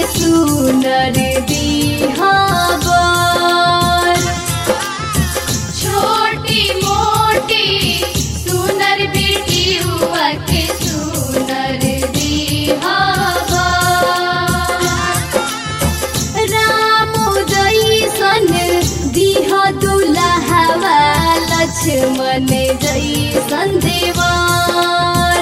सुनर दिहावर छोटी मोटी सुनर बेटी हुआ के सुनर दिहावर राम जैसन दिह दुल्हवा लक्ष्मण जैसन देवर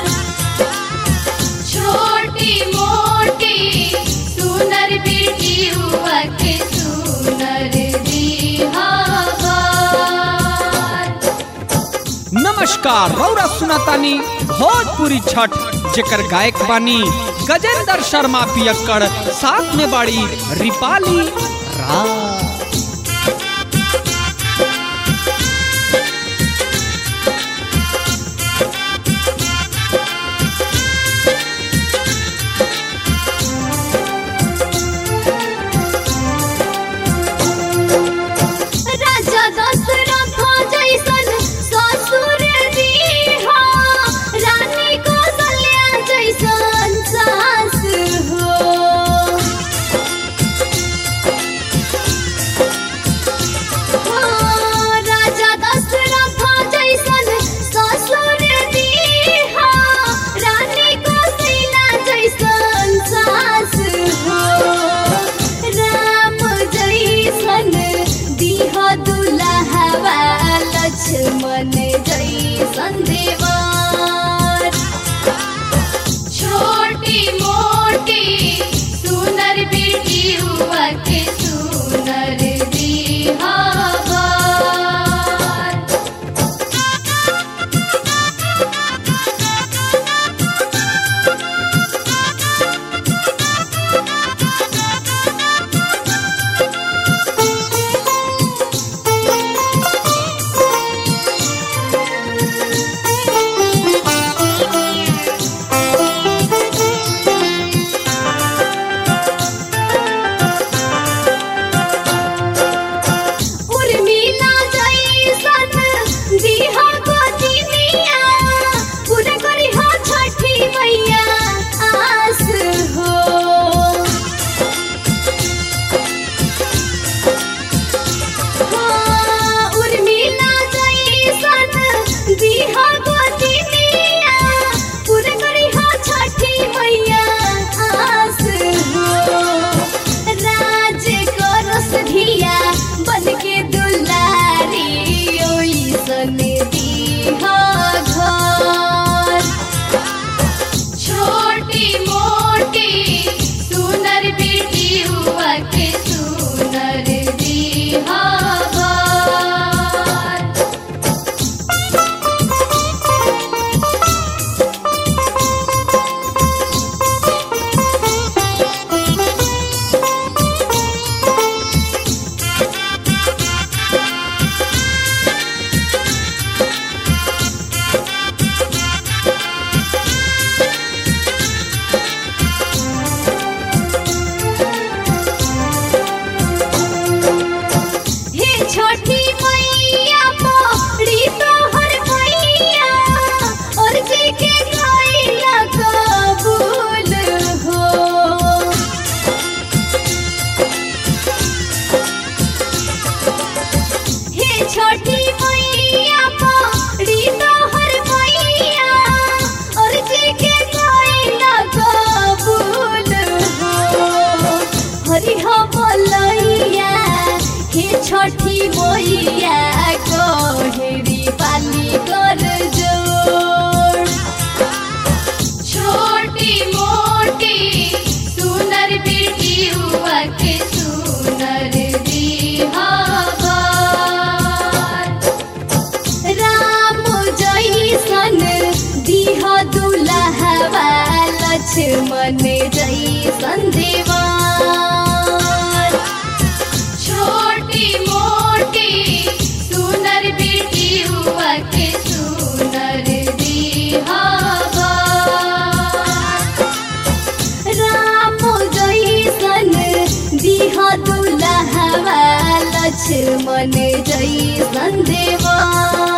छोटी मोटी सुनर बेटी हुआ के सुनर दिहावर नमस्कार रौरा सुनातानी भोजपुरी छठ जेकर गायक बानी गजेंद्र शर्मा पियक्कड़ साथ में बाड़ी रिपाली राज राजा दशरथ जैसन ससुर दीहा रानी कौशल्या जैसन सास हो हाँ, राजा दशरथ जैसन ससुर दीहा रानी कौशल्या जैसन सास हो राम जैसन दिह दुल्हवा लक्ष्मण जैसन देवर छोटी मोटी सुनर बेटी हुआ के सुनर दिहावर उर्मिला जैसन दिहा गोदिनिया पूरा करी हो छठी मैया आस हो हाँ, उर्मिला जैसन दिहा गोदिनिया पूरा करी हो छठी मैया आस हो राज करस धिया बन के दुलारी ओइसन दीहा घर छोटी मोटी सुनर बेटी हुआ के सुनर दिहावर हे छोटी मैया पड़ी तोहर मैया और जी के गईला कबूल हो हे छोटी मैया पड़ी तोहर मैया और जी के गईला कबूल हो हरि हो बोलैया हे छठी मैया कोहरी पाली कर जोड़ छोटी मोटी सुनर बेटी हुआ के सुनर दिहावर राम जैसन दिह दुल्हवा लक्ष्मण जैसन देवर छोटी मोटी सुनर बेटी हुआ के सुनर दिहावर राम जैसन दिह दुल्हवा लक्ष्मण जैसन देवा